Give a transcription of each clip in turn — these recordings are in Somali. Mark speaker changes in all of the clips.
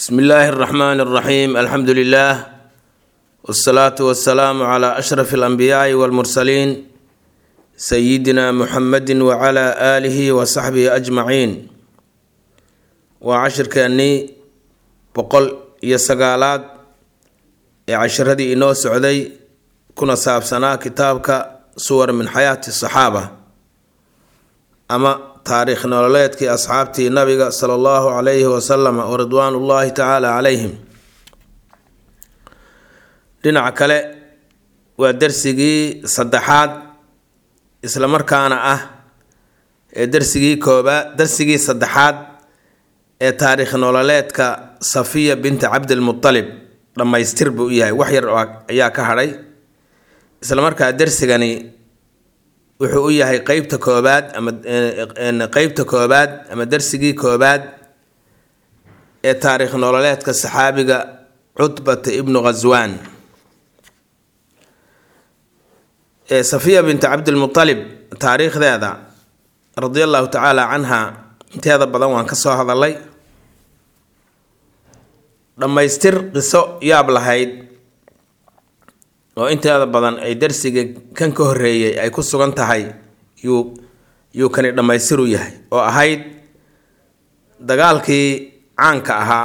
Speaker 1: bsmi illaahi اraxmaan اraxiim alxamdu lilah wاsalaatu wasalaamu cla ashraf اlanbiyaai wاlmursaliin sayidina muxamedi wacla aalihi wasaxbihi ajmaciin waa cashirkeennii boqol iyo sagaalaad ee cashiradii inoo socday kuna saabsanaa kitaabka suwar min xayaati saxaaba ama taariikh nololeedkii asxaabtii nabiga sala allahu calayhi wasalam wa ridwaan ullaahi tacaala calayhim dhinaca kale waa darsigii saddexaad isla markaana ah ee darsigii koobaad darsigii saddexaad ee taariikh nololeedka safiya binti cabdilmutalib dhammaystir buu u yahay wax yar ayaa ka hadhay isla markaa darsigani wuxuu u yahay qeybta koobaad ama qeybta koobaad ama darsigii koobaad ee taariikh nololeedka saxaabiga cutbata ibnu ghaswaan ee safiya binti cabdilmutalib taariikhdeeda radia allahu tacaala canha inteeda badan waan ka soo hadalay dhammaystir qiso yaab lahayd oo inteeda badan ay darsiga kan ka horeeyay ay ku sugan tahay yuu yuu kani dhammaystir u yahay oo ahayd dagaalkii caanka ahaa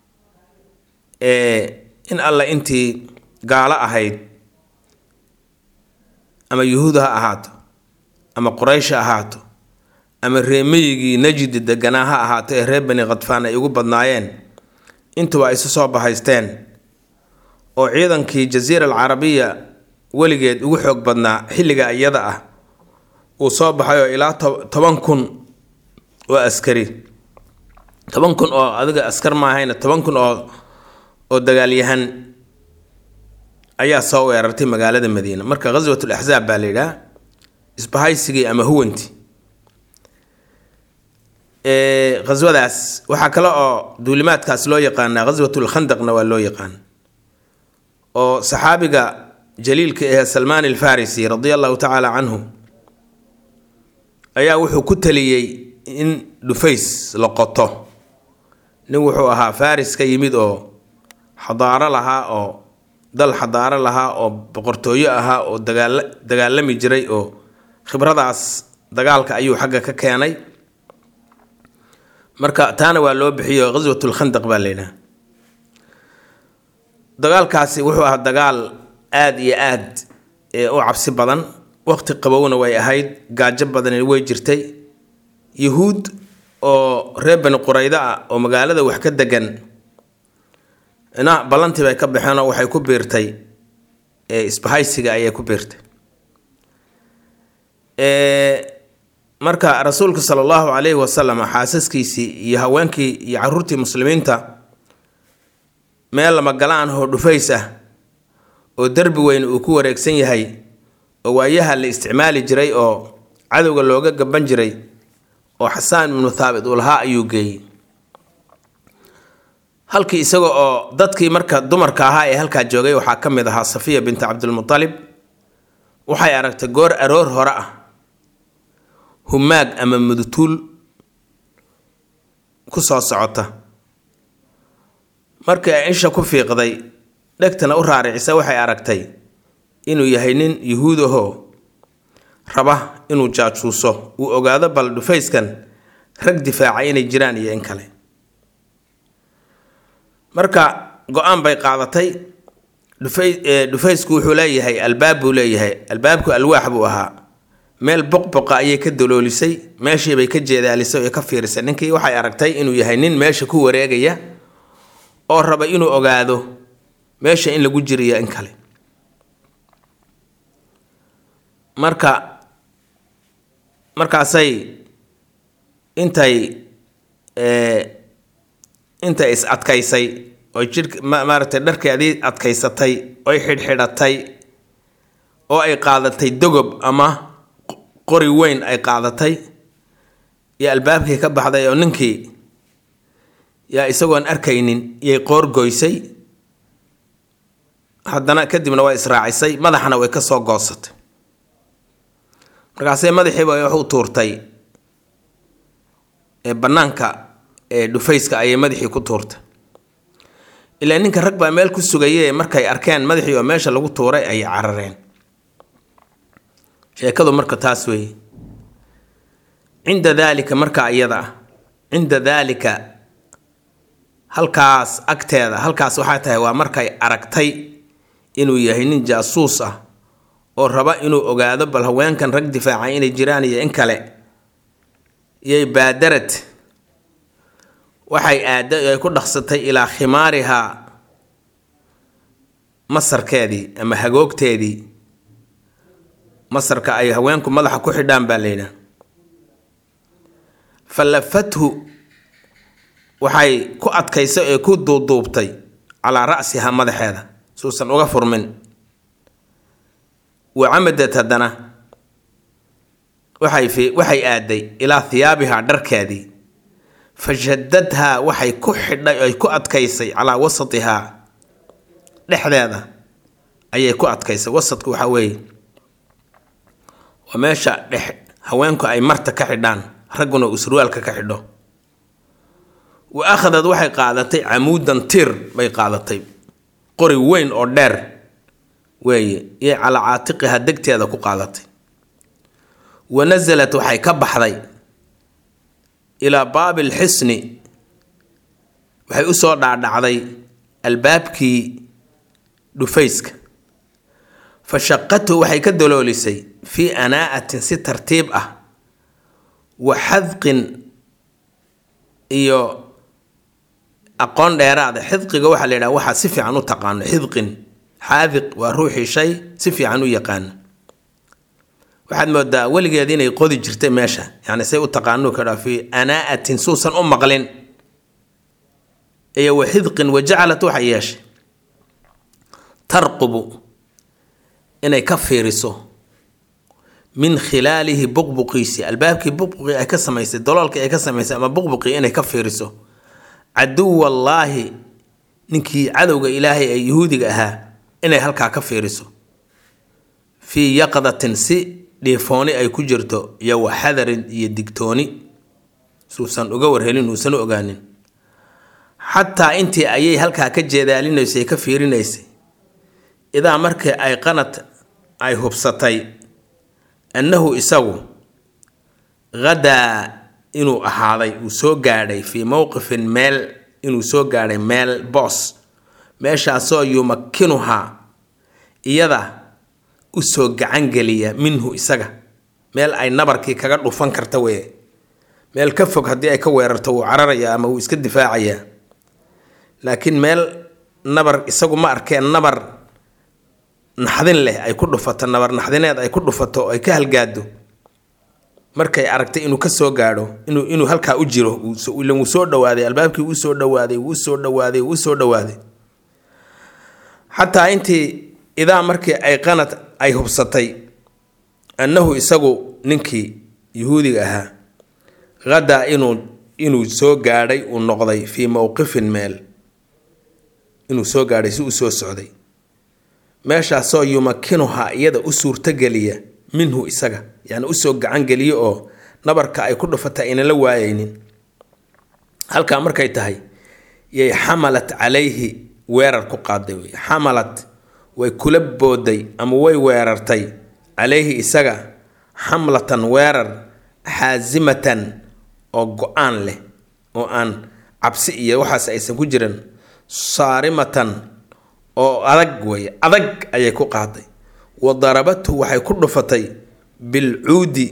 Speaker 1: ee in alla intii gaalo ahayd ama yuhuud ha ahaato ama quraysh ha ahaato ama reemeyigii najdi deganaa ha ahaato ee reer bani khadfaan ay ugu badnaayeen intuba ay isu soo bahaysteen oo ciidankii jasiira alcarabiya weligeed ugu xoog badnaa xilliga iyada ah uu soo baxay oo ilaa toban kun oo askari toban kun oo adiga askar maahayna toban kun oo oo dagaalyahan ayaa soo weerartay magaalada madiina marka ghaswat laxzaab baa la yidhaha isbahaysigii ama huwanti ghaswadaas waxaa kale oo duulimaadkaas loo yaqaanaa ghaswatulkhandaqna waa loo yaqaan oo saxaabiga jaliilka ahee salmaan alfarisi radia allahu tacaala canhu ayaa wuxuu ku taliyey in dhufays la qoto nin wuxuu ahaa faris ka yimid oo xadaaro lahaa oo dal xadaaro lahaa oo boqortooyo ahaa oo dagaal dagaalami jiray oo khibradaas dagaalka ayuu xagga ka keenay marka taana waa loo bixiyo ghaswatulkhandaq baa laydhaha dagaalkaasi wuxuu ahaa dagaal aada iyo aad u cabsi badan waqti qabowna way ahayd gaajo badani way jirtay yuhuud oo reer bani quraydo ah oo magaalada wax ka degan na ballantii bay ka baxeenoo waxay ku biirtay isbahaysiga ayay ku biirtay marka rasuulka sala allahu calayhi wasalam xaasaskiisii iyo haweenkii iyo caruurtii muslimiinta meel lama galaan oo dhufays ah oo derbi weyn uu ku wareegsan yahay oo waayaha la isticmaali jiray oo cadowga looga gaban jiray oo xasaan ibnu thaabit uu lahaa ayuu geeyey halkii isaga oo dadkii marka dumarka ahaa ee halkaa joogay waxaa ka mid ahaa safiya binti cabdilmutalib waxay aragtay goor aroor hore ah humaag ama mudutuul ku soo socota markii ay isha ku fiiqday dhegtana u raaricisa waxay aragtay inuu yahay nin yuhuud ahoo raba inuu jaajuuso uu ogaado bal dhufayskan rag difaaca inay jiraan iyo in kale marka go-aan bay qaadatay dhufay dhufaysku wuxuu leeyahay albaab buu leeyahay albaabku alwaax buu ahaa meel boqboqa ayay ka daloolisay meeshiibay ka jeedaalisay oo ka fiirisay ninkii waxay aragtay inuu yahay nin meesha ku wareegaya oo raba inuu ogaado meesha in lagu jiriyo in kale marka markaasay intay intay is adkaysay oy jidh maaragtay dharkeedii adkaysatay oy xidhxidhatay oo ay qaadatay dogob ama qori weyn ay qaadatay iyo albaabkii ka baxday oo ninkii yaa isagoon arkaynin yay qoor goysay haddana kadibna waa israacisay madaxna way ka soo goosatay markaasay madaxiiba wax u tuurtay ee bannaanka ee dhufayska ayay madaxii ku tuurtay ilaa ninka rag baa meel ku sugaye markay arkeen madaxii oo meesha lagu tuuray ayay carareen sheekadu marka taas weeye cinda daalika markaa iyada ah cinda daalika halkaas agteeda halkaas waxaa tahay waa markay aragtay inuu yahay nin jaasuus ah oo raba inuu ogaado bal haweenkan rag difaacay inay jiraan iyo in kale iyay baadarad waxay aada ay ku dhaqsatay ilaa khimaarihaa masarkeedii ama hagoogteedii masarka ay haweenku madaxa ku xidhaan baa layidhaha fa lafathu waxay ku adkaysay ee ku duuduubtay calaa ra'sihaa madaxeeda suusan uga furmin wa camadad haddana waxay fi waxay aaday ilaa hiyaabihaa dharkeedii fa shadadhaa waxay ku xidhay ay ku adkaysay calaa wasatihaa dhexdeeda ayay ku adkaysay wasadku waxaa weeye waa meesha dhex haweenku ay marta ka xidhaan ragguna uu surwaalka ka xidho wa akhadad waxay qaadatay camuudan tir bay qaadatay qori weyn oo dheer weeye iyo calaa caatiqiha degteeda ku qaadatay wa nasalat waxay ka baxday ilaa baabi alxisni waxay u soo dhaadhacday albaabkii dhufayska fa shaqatu waxay ka daloolisay fii anaa'atin si tartiib ah wa xadqin iyo aqoon dheeraada xidqiga waxaa la yidhaha waxaa si fiican u taqaano xidqin xaadiq waa ruuxii shay si fiican u yaqaano waxaad moodaa weligeed inay qodi jirtay meesha yani say u taqaano kadhaa fii anaa'atin suusan u maqlin iyo wa xidqin wa jacalat waxay yeeshay tarqubu inay ka fiiriso min khilaalihi buqbuqiisi albaabkii buqbuqii ay ka samaysay daloolkii ay ka samaysay ama buqbuqii inay ka fiiriso caduwallaahi ninkii cadowga ilaahay ee yuhuudiga ahaa inay halkaa ka fiiriso fii yaqdatin si dhiifooni ay ku jirto iyo wa xadarin iyo digtooni suusan uga warhelin uusan u ogaanin xataa intii ayay halkaa ka jeedaalinaysay ka fiirinaysay idaa markii ay qanad ay hubsatay annahu isagu hadaa inuu ahaaday uu soo gaadhay fii mowqifin meel inuu soo gaadhay meel boos meeshaasoo yumakinuhaa iyada usoo gacangeliya minhu isaga meel ay nabarkii kaga dhufan karta weye meel ka fog haddii ay ka weerarto wuu cararayaa ama wuu iska difaacayaa laakiin meel nabar isagu ma arkeen nabar naxdin leh ay ku dhufato nabar naxdineed ay ku dhufato ay ka halgaado markay aragtay inuu ka soo gaadho inuu inuu halkaa u jiro ilan wuu soo dhawaaday albaabkii wuu soo dhawaaday wuu soo dhawaaday wuu soo dhawaaday xataa intii idaa markii ay qanad ay hubsatay annahu isagu ninkii yuhuudiga ahaa hadaa inuu inuu soo gaadhay uu noqday fii mowqifin meel inuu soo gaadhay si uu soo socday meeshaasoo yumakinuhaa iyada u suurtogeliya minhu isaga yani usoo gacangeliyo oo nabarka ay ku dhufata aynan la waayeynin halkaa markay tahay yay xamalat calayhi weerar ku qaaday wey xamalat way kula booday ama way weerartay calayhi isaga xamlatan weerar xaasimatan oo go-aan leh oo aan cabsi iyo waxaas aysan ku jiran saarimatan oo adag weeye adag ayay ku qaaday wa darabathu waxay ku dhufatay bilcuudi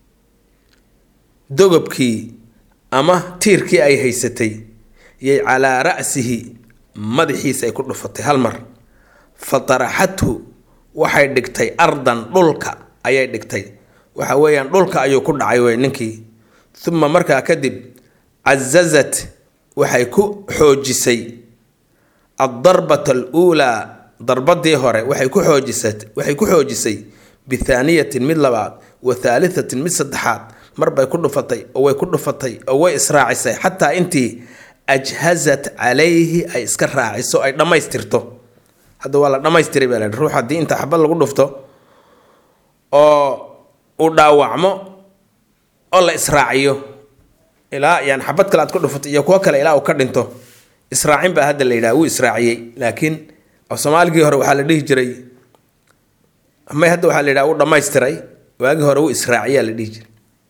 Speaker 1: dogobkii ama tiirkii ay haysatay yay calaa ra'sihi madaxiisa ay ku dhufatay hal mar fa taraxathu waxay dhigtay ardan dhulka ayay dhigtay waxa weeyaan dhulka ayuu ku dhacay wey ninkii uma markaa kadib cazazat waxay ku xoojisay addarbata aluulaa darbadii hore waxay ku xoojisat waxay ku xoojisay bithaaniyatin mid labaad wa thaalithatin mid saddexaad marbay ku dhufatay oo way ku dhufatay oo way israacisay xataa intii ajhazat calayhi ay iska raaciso ay dhammaystirto hadda waa la dhammaystiray baa lahi ruux haddii inta xabad lagu dhufto oo uu dhaawacmo oo la israaciyo ilaa yani xabad kale aad ku dhufato iyo kuwo kale ilaa uu ka dhinto israacin baa hadda la yidhaha wuu israaciyey laakiin af soomaaligii hore waxaa la dhihi jiray may hadda waxaa la yidhaha wuu dhammaystiray waagii hore wuu israaciyaa la dhihi jiray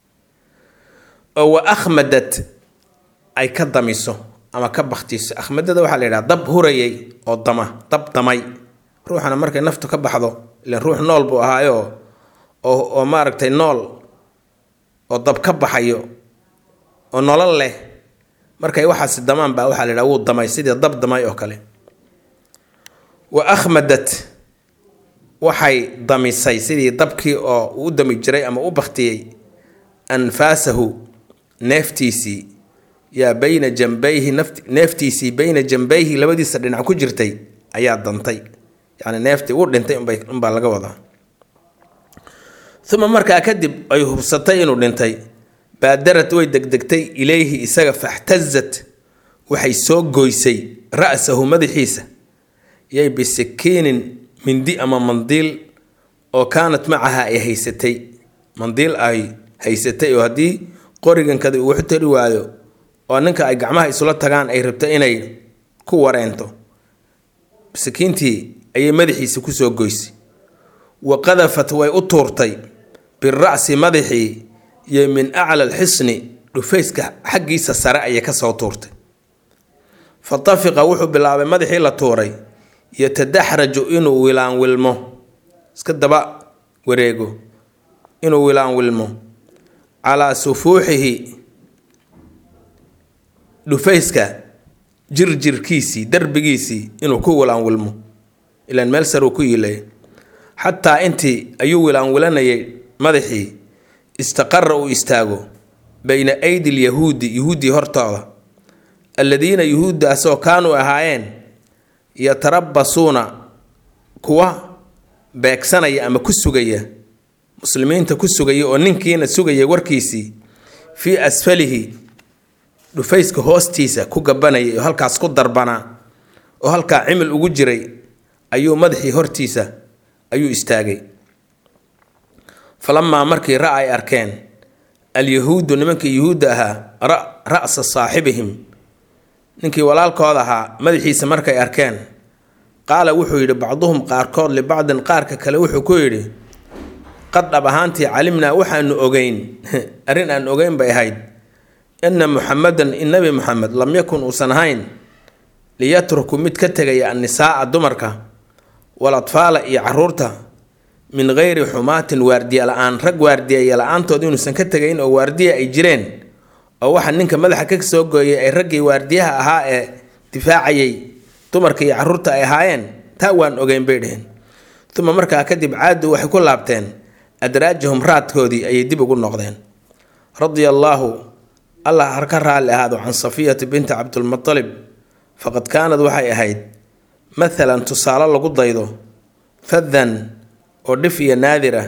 Speaker 1: oo wa akhmadad ay ka damiso ama ka baktiso akhmadada waxaa la yidhaha dab hurayay oo dama dab damay ruuxana markay naftu ka baxdo ilan ruux nool buu ahaayo oo oo maaragtay nool oo dab ka baxayo oo nolol leh markay waxaasi damaan baa waxaa la yidhaha wuu damay sidii dab damay oo kale wa akhmadad waxay damisay sidii dabkii oo u dami jiray ama u baktiyey anfaasahu neeftiisii yaa bayna jambayhi nafti neeftiisii bayna jambayhi labadiisa dhinac ku jirtay ayaa dantay yacni neeftii uu dhintay unbay unbaa laga wadaa uma markaa kadib ay hubsatay inuu dhintay baadarad way degdegtay ilayhi isaga faxtazat waxay soo goysay ra'sahu madaxiisa yay bisikiinin mindi ama mandiil oo kaanat macaha ay haysatay mandiil ay haysatay oo haddii qorigankada uu wax tari waayo oo ninka ay gacmaha isula tagaan ay rabto inay ku wareento sakiintii ayay madaxiisa kusoo goysay wa qadafat way u tuurtay bira'si madaxii iyo min acla alxisni dhufayska xaggiisa sare ayay kasoo tuurtay fa tafiqa wuxuu bilaabay madaxii la tuuray yatadaxraju inuu wilaan wilmo iska daba wareego inuu wilaan wilmo calaa sufuuxihi dhufayska jirjirkiisii darbigiisii inuu ku wilaan wilmo ilaan meel saruu ku yiilay xataa intii ayuu wilaan wilanayay madaxii istaqara uu istaago bayna aydi lyahuudi yuhuuddii hortooda alladiina yuhuuddaasoo kaanuu ahaayeen yatarabasuuna kuwa beegsanaya ama ku sugaya muslimiinta ku sugaya oo ninkiina sugaya warkiisii fii asfalihi dhufayska hoostiisa ku gabanayay oo halkaas ku darbanaa oo halkaa cimil ugu jiray ayuu madaxii hortiisa ayuu istaagay falamaa markii ra ay arkeen alyahuudu nimankii yuhuudda ahaa ra'sa saaxibihim ninkii walaalkooda ahaa madaxiisa markay arkeen qaala wuxuu yidhi bacduhum qaarkood libacdin qaarka kale wuxuu ku yidhi qad dhab ahaantii calimnaa waxaanu ogeyn arrin aan ogeyn bay ahayd inna muxamedan in nebi muxamed lam yakun uusan ahayn liyatruku mid ka tegaya annisaa'a dumarka waladfaala iyo caruurta min geyri xumaatin waardiya la-aan rag waardiyeya la-aantood inuusan ka tegayn oo waardiya ay jireen oo waxa ninka madaxa ka soo gooyay ay raggii waardiyaha ahaa ee difaacayay dumarka iyo caruurta ay ahaayeen taa waan ogeyn bay dheheen uma markaa kadib caadu waxay ku laabteen adraajahum raadkoodii ayay dib ugu noqdeen radia allaahu allah har ka raalli ahaado can safiyati binti cabdulmutalib faqad kaanad waxay ahayd mathalan tusaale lagu daydo fadan oo dhif iyo naadira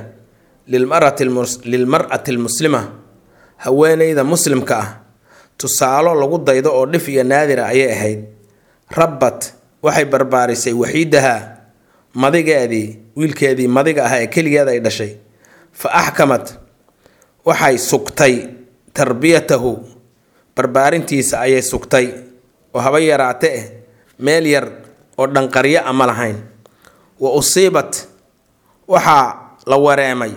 Speaker 1: lilmar'ati almuslima haweeneyda muslimka ah tusaalo lagu daydo oo dhif iyo naadira ayay ahayd rabbat waxay barbaarisay waxiidaha madigeedii wiilkeedii madiga ah ee keligeeda ay dhashay fa axkamat waxay sugtay tarbiyatahu barbaarintiisa ayay sugtay oo haba yaraate eh meel yar oo dhanqaryo a ma lahayn wa usiibat waxaa la wareemay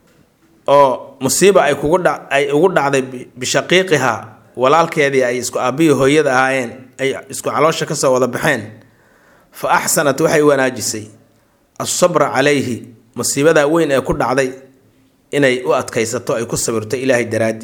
Speaker 1: oo musiiba ay kugu dha ay ugu dhacday bishaqiiqiha walaalkeedii ay isku aabbihi hooyada ahaayeen ay isku caloosha kasoo wada baxeen fa axsanat waxay wanaajisay asabra calayhi musiibadaa weyn ee ku dhacday inay u adkaysato ay ku sabirto ilaahay daraaddi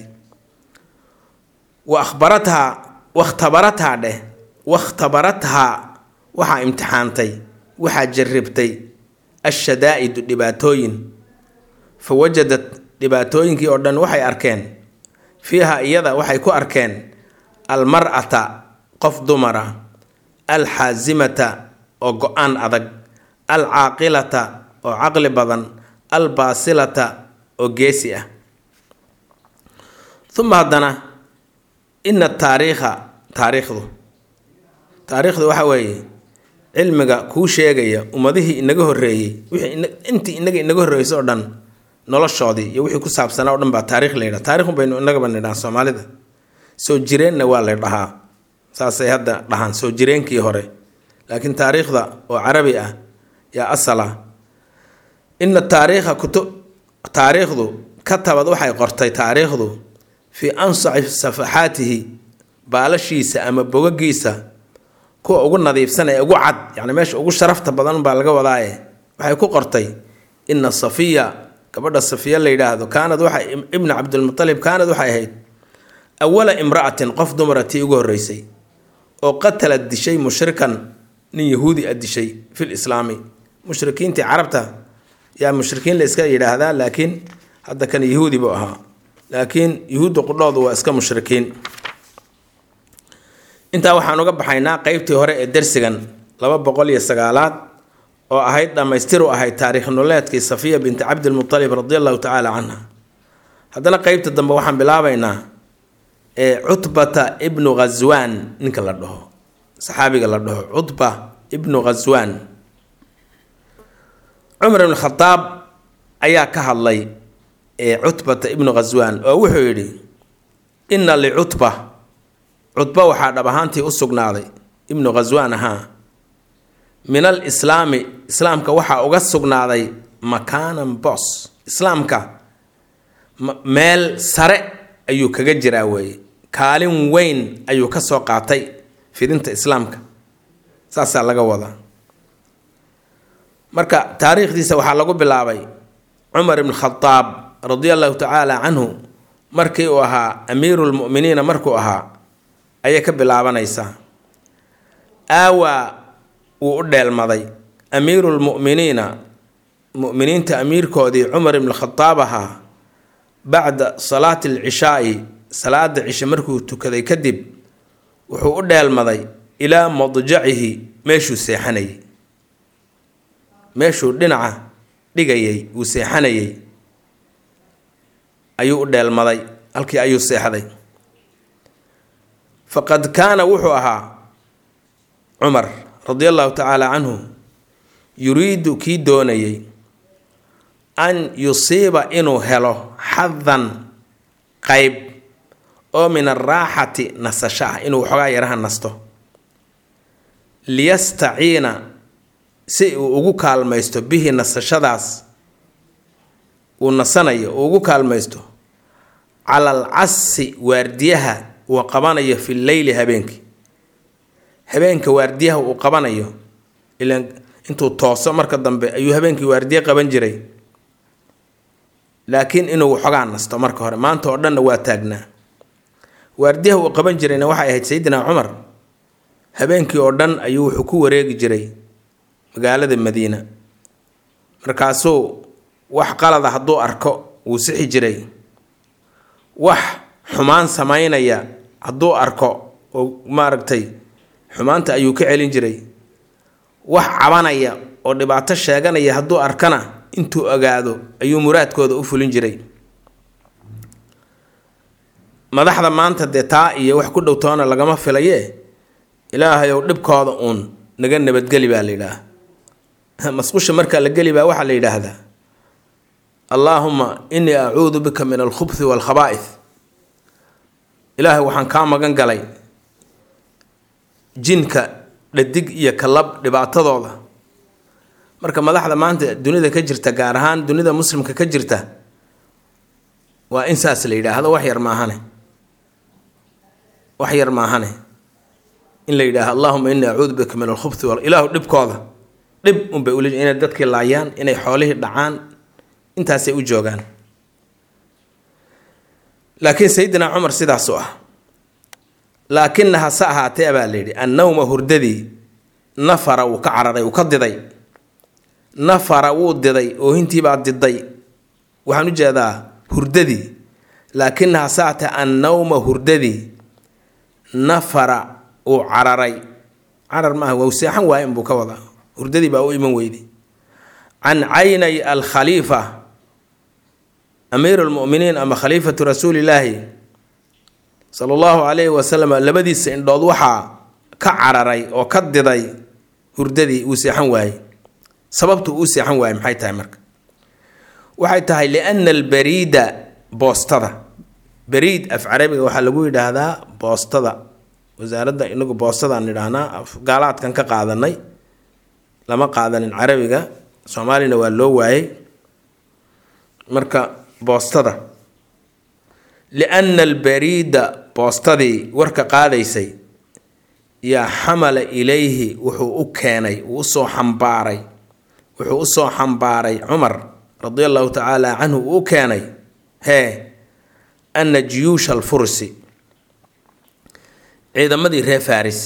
Speaker 1: wa akhbarathaa wakhtabarathaa dheh wakhtabarathaa waxaa imtixaantay waxaa jarribtay ashadaa'idu dhibaatooyin fa wajadad dhibaatooyinkii oo dhan waxay arkeen fiiha iyada waxay ku arkeen almar-ata qof dumara alxaasimata oo go-aan adag alcaaqilata oo caqli badan albaasilata oo geesi ah uma haddana ina taariikha taariikhdu taariikhdu waxa weeye cilmiga kuu sheegaya ummadihii inaga horreeyey wixii intii inaga inaga horreysay oo dhan noloshoodii iyo wixii ku saabsanaa o dhan baa taarikh la yidhaha taarikhun baynu inagaba nidhaha soomaalida soo jireenna waa la dhahaa saasay hadda dhahaan soo jireenkii hore laakiin taariikhda oo carabi ah yaa asal ah ina taariikha kutu taariikhdu katabad waxay qortay taariikhdu fii ansaci safaxaatihi baalashiisa ama bogagiisa kuwa ugu nadiifsan ee ugu cad yani meesha ugu sharafta badan baa laga wadaaye waxay ku qortay ina safiya gabadha safiya la yidhaahdo kaanad waxa ibna cabdilmutalib kaanad waxay ahayd awala imra'atin qof dumara tii ugu horreysay oo qatalad dishay mushrikan nin yahuudi a dishay fil islaami mushrikiintii carabta yaa mushrikiin la iska yidhaahdaa laakiin hadda kan yahuudi buu ahaa laakiin yuhuudda qudhoodu waa iska mushrikiin intaa waxaan uga baxaynaa qeybtii hore ee dersigan laba boqol iyo sagaalaad oo ahayd dhammaystir u ahayd taariikh nololeedkii safiya binti cabdilmutalib radi allahu tacaala canha haddana qeybta dambe waxaan bilaabaynaa ee cutbata ibnu ghaswaan ninka la dhaho saxaabiga la dhaho cutba ibnu ghaswaan cumar ibn khadaab ayaa ka hadlay ee cutbata ibnu ghaswaan oo wuxuu yidhi inna licutba cutba waxaa dhab ahaantii u sugnaaday ibnu ghaswaan ahaa min al islaami islaamka waxaa uga sugnaaday makaanan bos islaamka meel sare ayuu kaga jiraa weeye kaalin weyn ayuu ka soo qaatay fidinta islaamka saasaa laga wadaa marka taariikhdiisa waxaa lagu bilaabay cumar ibn khadaab radia allahu tacaala canhu markii uu ahaa amiiru lmu'miniina markuu ahaa ayay ka bilaabanaysaa aawaa wuu u dheelmaday amiiru lmu'miniina mu'miniinta amiirkoodii cumar ibn khadaab ahaa bacda salaati alcishaai salaada cishe markuu tukaday kadib wuxuu u dheelmaday ilaa madjacihi meeshuu seexanayay meeshuu dhinaca dhigayay uu seexanayay ayuu u dheelmaday halkii ayuu seexday faqad kaana wuxuu ahaa cumar radia allahu tacaala canhu yuriidu kii doonayay an yusiiba inuu helo xadan qayb oo min araaxati nasasho ah inuu waxoogaa yaraha nasto liyastaciina si uu ugu kaalmaysto bihi nasashadaas uu nasanayo uu ugu kaalmaysto cala al casi waardiyaha uu qabanayo fi leyli habeenkii habeenka waardiyaha uu qabanayo ilaan intuu tooso marka dambe ayuu habeenkii waardiye qaban jiray laakiin inuu waxoogaa nasto marka hore maanta oo dhanna waa taagnaa waardiyaha uu qaban jirayna waxay ahayd sayidina cumar habeenkii oo dhan ayuu wuxuu ku wareegi jiray magaalada madiina markaasuu wax qalada hadduu arko wuu sixi jiray wax xumaan samaynaya hadduu arko oo maaragtay xumaanta ayuu ka celin jiray wax cabanaya oo dhibaato sheeganaya hadduu arkana intuu ogaado ayuu muraadkooda u fulin jiray madaxda maanta dee taa iyo wax ku dhowtoona lagama filaye ilaahayow dhibkooda uun naga nabadgeli baa la yidhaah masqusha markaa la geli baa waxaa la yidhaahdaa allaahuma innii acuudu bika min alkhubthi waalkhabaa'ith ilaahay waxaan kaa magan galay jinka dhadig iyo kalab dhibaatadooda marka madaxda maanta dunida ka jirta gaar ahaan dunida muslimka ka jirta waa in saas la yidhaahdo wax yar maahane wax yar maahane in la yidhaahdo allahuma innii acuudu bika min alkhubthi wal ilaahu dhibkooda dhib unbay uli inay dadkii laayaan inay xoolihii dhacaan intaasay u joogaan laakiin sayidina cumar sidaasu ah laakina hase ahaatee baa la yidhi annawma hurdadii nafara wuu ka cararay wuu ka diday nafara wuu diday oohintiibaa diday waxaan u jeedaa hurdadii laakina hase ahaatee annawma hurdadii nafara uu cararay carar maaha waa seexan waaye inbuu ka wadaa hurdadii baa u iman weyday can caynay alkhaliifa amiir lmuminiin ama khaliifatu rasuulilaahi sala allahu calayhi wasalam labadiisa indhood waxaa ka cararay oo ka diday hurdadii uu seexan waayey sababtu uu seexan waayey maxay tahay marka waxay tahay liana albariida boostada bariid af carabiga waxaa lagu yidhaahdaa boostada wasaaradda inagu boostadaan nidhaahnaa gaalaadkan ka qaadanay lama qaadanin carabiga soomaalina waa loo waayay marka boostada lianna albariida boostadii warka qaadaysay yaa xamala ilayhi wuxuu u keenay uu usoo xambaaray wuxuu usoo xambaaray cumar radi allahu tacaala canhu uu u keenay hee ana jiyuusha alfursi ciidamadii reer faris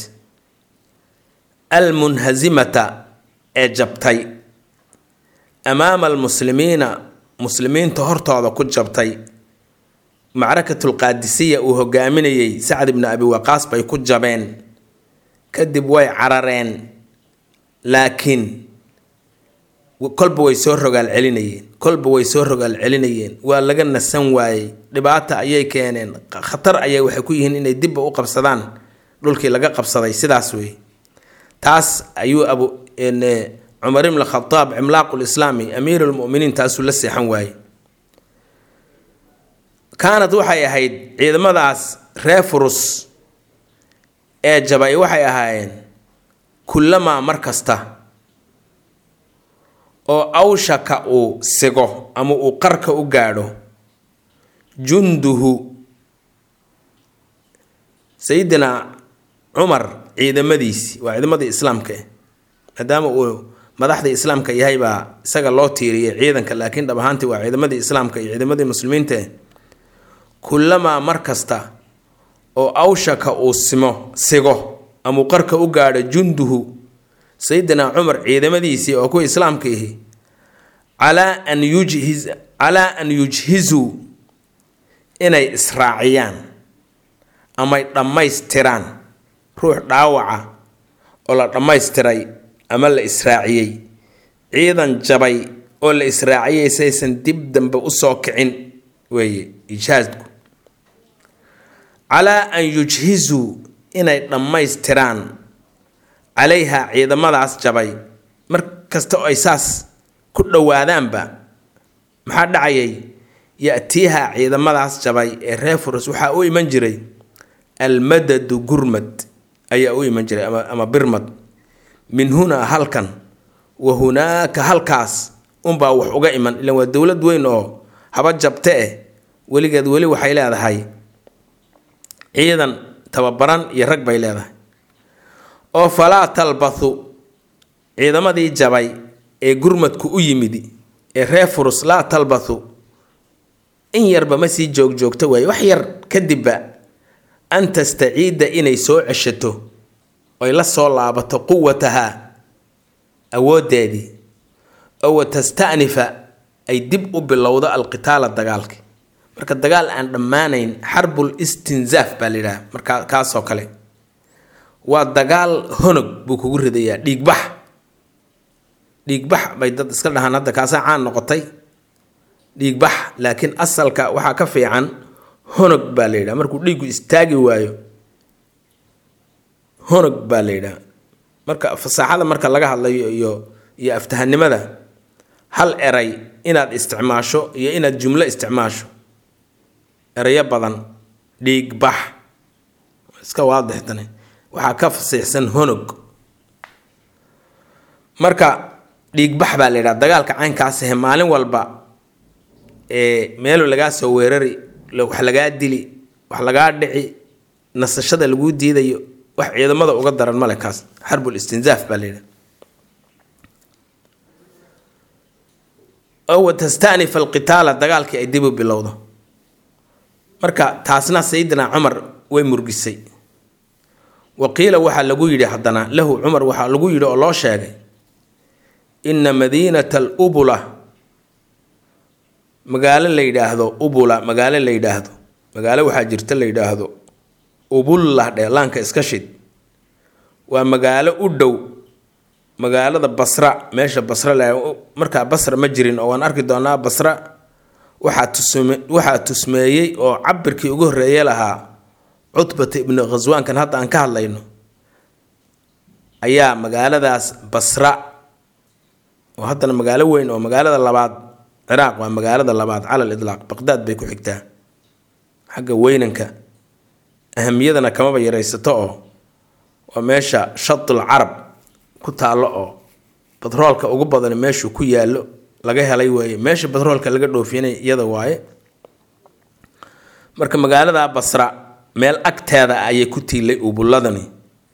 Speaker 1: almunhasimata ee jabtay amaama almuslimiina muslimiinta hortooda ku jabtay macrakatulqaadisiya uu hogaaminayay sacd ibni abi waqaas bay ku jabeen kadib way carareen laakiin kolba way soo rogaal celinayeen kolba way soo rogaal celinayeen waa laga nasan waayey dhibaata ayay keeneen khatar ayay waxay ku yihiin inay dibba u qabsadaan dhulkii laga qabsaday sidaas wey taas ayuu abu cumar ibn khadaab cimlaaqul islaami amiir lmuminiin taasuu la seexan waayey kaanad waxay ahayd ciidamadaas reer furus ee jabay waxay ahaayeen kullamaa mar kasta oo awshaka uu sigo ama uu qarka u gaadho junduhu sayidina cumar ciidamadiisi waa ciidamadii islaamka maadaama uu madaxdii islaamka yahay baa isaga loo tiiriyay ciidanka laakiin dhab ahaantii waa ciidamadii islaamka iyo ciidamadii muslimiinta kullamaa mar kasta oo awshaka uu simo sigo ama uu qarka u gaadho junduhu sayidina cumar ciidamadiisii oo kuwa islaamka ihi calaa an yujhiz calaa an yujhizuu inay israaciyaan amay dhammaystiraan ruux dhaawaca oo la dhammaystiray ama la israaciyey ciidan jabay oo la israaciyey saysan dib dambe usoo kicin weeye ijhaasku calaa an yujhizuu inay dhammaystiraan calayha ciidamadaas jabay mar kasta oo ay saas ku dhowaadaanba maxaa dhacayay ya-tiiha ciidamadaas jabay ee reer furus waxaa u iman jiray almadadu gurmad ayaa u iman jiray ama birmad min hunaa halkan wa hunaaka halkaas unbaa wax uga iman ilan waa dowlad weyn oo haba jabte eh weligeed weli waxay leedahay ciidan tababaran iyo rag bay leedahay oo falaa talbathu ciidamadii jabay ee gurmadku u yimid ee reer furus laa talbathu in yarba ma sii joogjoogto waaye wax yar kadibba an tastaciida inay soo ceshato oy la soo laabato quwatahaa awooddeedii oo wa tasta'nifa ay dib u bilowdo alqitaala dagaalka marka dagaal aan dhammaanayn xarbul istinzaaf baa la yidhaha markaa kaasoo kale waa dagaal honog buu kugu ridayaa dhiigbax dhiigbax bay dad iska dhahaan hadda kaasaa caan noqotay dhiigbax laakiin asalka waxaa ka fiican honog baa la yidhaha markuu dhiiggu istaagi waayo honog baa la yidhaha marka fasaaxada marka laga hadlayo iyo iyo aftahanimada hal eray inaad isticmaasho iyo inaad jumlo isticmaasho erayo badan dhiigbax iska waadixtane waxaa ka fasiixsan honog marka dhiigbax baa la yidhaha dagaalka caynkaasihe maalin walba ee meelu lagaa soo weerari wax lagaa dili wax lagaa dhici nasashada laguu diidayo wax ciidamada uga daran male kaas xarbul istinzaaf baa la yidhaha oo watastanifa alqitaala dagaalkii ay dib u bilowdo marka taasna sayidina cumar way murgisay wa qiila waxaa lagu yidhi haddana lahu cumar waxaa lagu yidhi oo loo sheegay inna madiinata alubula magaalo la yidhaahdo ubula magaalo la yidhaahdo magaalo waxaa jirta la yidhaahdo ubullah dheh laanka iska shid waa magaalo u dhow magaalada basra meesha basra le markaa basra ma jirin oo waan arki doonaa basra waxaa tusme waxaa tusmeeyey oo cabirkii ugu horreeye lahaa cutbata ibnu khaswaankan hadda aan ka hadlayno ayaa magaaladaas basra oo haddana magaalo weyn oo magaalada labaad ciraaq waa magaalada labaad cala lidlaaq baqdaad bay ku xigtaa xagga weynanka ahamiyadana kamaba yaraysato oo waa meesha shadul carab ku taallo oo batroolka ugu badan meeshuu ku yaallo laga helay weeye meesha batroolka laga dhoofinay iyada waaye marka magaalada basra meel agteeda ayay ku tiilay ubulladani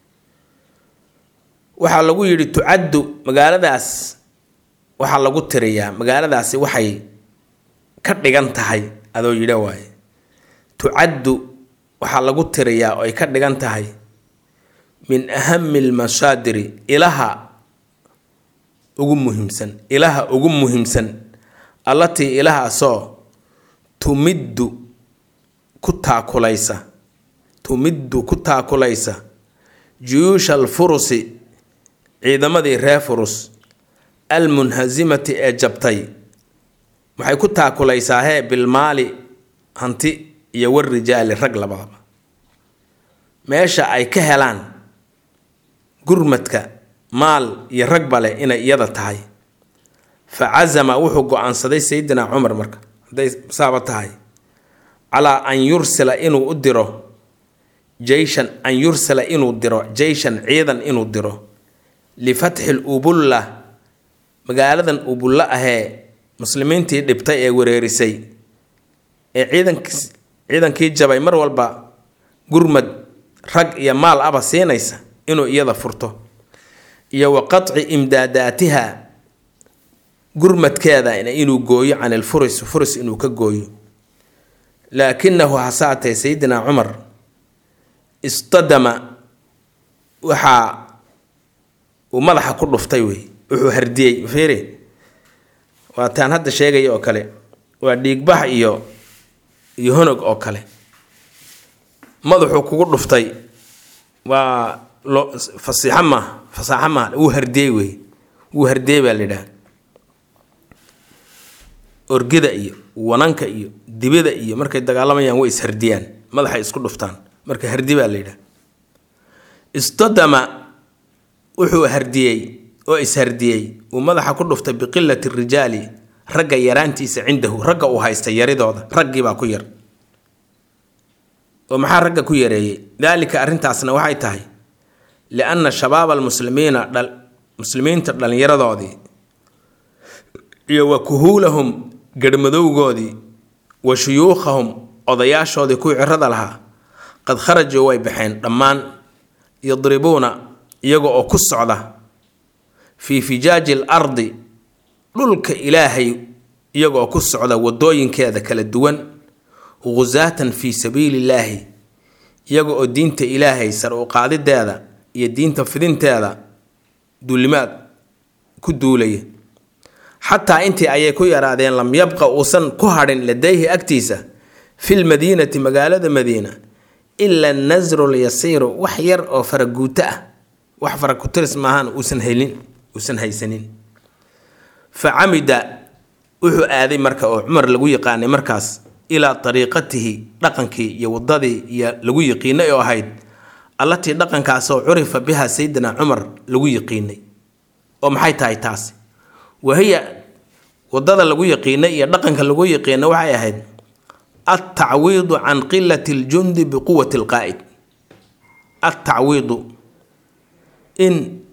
Speaker 1: waxaa lagu yidhi tucaddu magaaladaas waxaa lagu tiriyaa magaaladaasi waxay ka dhigan tahay adoo yidha waaye tucaddu waxaa lagu tiriyaa oo ay ka dhigan tahay min ahami almasaadiri ilaha ugu muhiimsan ilaha ugu muhiimsan allatii ilahaasoo tumiddu ku taakulaysa tumiddu ku taakulaysa juyuusha alfurusi ciidamadii reer furus almunhasimati ee jabtay waxay ku taakulaysaa hee bilmaali hanti iyo warijaali rag labadaba meesha ay ka helaan gurmadka maal iyo rag bale inay iyada tahay fa casama wuxuu go-aansaday sayidina cumar marka hadday saaba tahay calaa an yursila inuu u diro jeyshan an yursila inuu diro jeyshan ciidan inuu diro lifatxi lubulla magaaladan ubulla ahee muslimiintii dhibtay ee wereerisay ee ciidankiis ciidankii jabay mar walba gurmad rag iyo maal aba siinaysa inuu iyada furto iyo wa qatci imdaadaatiha gurmadkeeda inuu gooyo can ilfuris furis inuu ka gooyo laakinahu hasaatee sayidina cumar istadama waxaa uu madaxa ku dhuftay wey wuxuu hardiyey fiiri waa taan hadda sheegaya oo kale waa dhiigbax iyo iyo honog oo kale madaxuu kugu dhuftay waa lo fasiixo maaha fasaaxo maaha wuu hardiyey wey wuu hardiyey baa la yidhaha orgida iyo wananka iyo dibida iyo markay dagaalamayaan way ishardiyaan madaxay isku dhuftaan marka hardi baa la yidhaha istadama wuxuu hardiyey oo ishardiyey uu madaxa ku dhuftay biqilati rijaali ragga yaraantiisa cindahu ragga uu haysta yaridooda raggiibaa ku yar oo maxaa ragga ku yareeyey daalika arrintaasna waxay tahay lianna shabaaba almuslimiina muslimiinta dhallinyaradoodii iyo wa kuhuulahum garhmadowgoodii wa shuyuukhahum odayaashoodii kuwii cirada lahaa qad kharajuu way baxeen dhammaan yadribuuna iyaga oo ku socda fii fijaaji al ardi dhulka ilaahay iyaga oo ku socda wadooyinkeeda kala duwan ghusaatan fii sabiili illaahi iyaga oo diinta ilaahay sar u qaadideeda iyo diinta fidinteeda duulimaad ku duulaya xataa intii ayay ku yaraadeen lam yabqa uusan ku hadhin ladayhi agtiisa fil madiinati magaalada madiina ila nasru lyasiiru wax yar oo faraguuto ah wax farakutiris maahaan uusan helin uusan haysanin fa camida wuxuu aaday marka oo cumar lagu yaqaanay markaas ilaa ariiqatihi dhaqankii iyo wadadii iyo lagu yiqiinay oo ahayd allatii dhaqankaasoo curifa biha sayidina cumar lagu yiqiinay oo maxay tahay taasi wahiya wadada lagu yaqiinay iyo dhaqanka lagu yaqiinay waxay ahayd altacwiidu can qilati ljundi biquwati lqaa'id altacwiidu in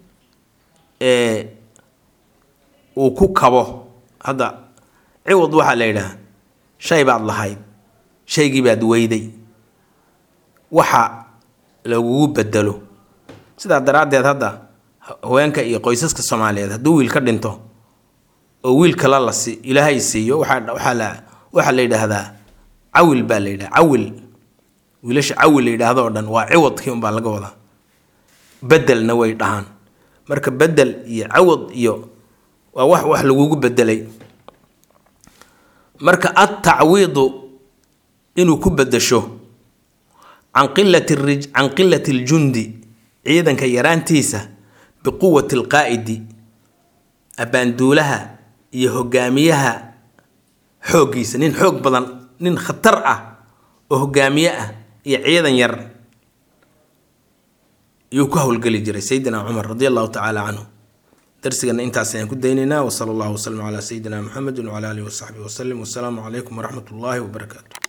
Speaker 1: uu ku kabo hadda ciwad waxaa la yidhaha shay baad lahayd shaygii baad weyday waxa lagugu bedelo sidaa daraaddeed hadda haweenka iyo qoysaska soomaaliyeed hadduu wiil ka dhinto oo wiil kale la si ilaahay siiyo waxaa waxaa la waxaa la yidhaahdaa cawil baa la yidhaha cawil wiilasha cawil la yidhaahdo oo dhan waa ciwadkii unbaa laga wadaa bedelna way dhahaan marka bedel iyo cawad iyo waa wax wax lagugu bedelay marka altacwiidu inuu ku bedesho can qilati rij can qilati ljundi ciidanka yaraantiisa biquwati alqaa'idi abbaanduulaha iyo hogaamiyaha xooggiisa nin xoog badan nin khatar ah oo hogaamiye ah iyo ciidan yar yuu ku howlgeli jiray sayidina cumar radi allahu tacaala canhu darsigana intaas ayaan ku daynaynaa wasala allahu wasalam calaa sayidina muxamedi wacala alihi wasaxbihi wasalim wasalaamu calaykum waraxmat ullaahi wabarakaatu